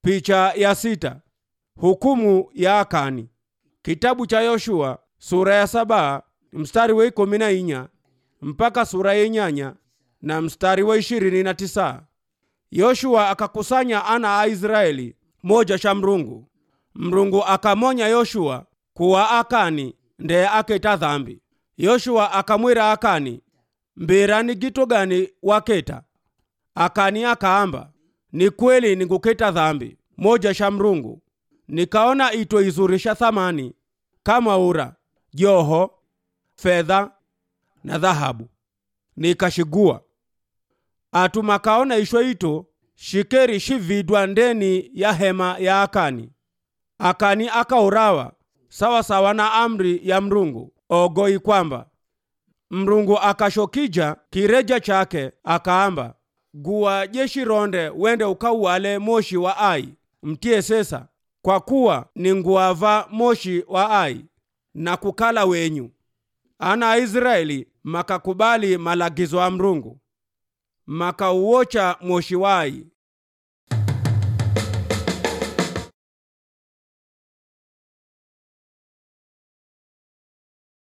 Picha ya sita. Hukumu ya Akani. Kitabu cha Yoshua sura ya saba mstari wa ikumi na inya mpaka sura ya inyanya na mstari wa ishirini na tisa. Yoshua akakusanya ana a Israeli moja sha mrungu. Mrungu akamonya Yoshua kuwa Akani ndeye aketa dhambi. Yoshua akamwira Akani, mbira ni gito gani waketa? Akani akaamba, ni kweli ninguketa dhambi moja sha mrungu, nikaona ito izurisha thamani kama ura, joho, fedha na dhahabu, nikashigua atu makaona ishwa ito shikeri shividwa ndeni ya hema ya Akani. Akani akaurawa sawa sawa na amri ya mrungu ogoi kwamba mrungu akashokija kireja chake akaamba guwa jeshi ronde wende ukauwale moshi wa ai mtie sesa kwa kuwa ni nguava moshi wa ai na kukala wenyu ana a Israeli makakubali malagizo a mrungu makauocha moshi wa ai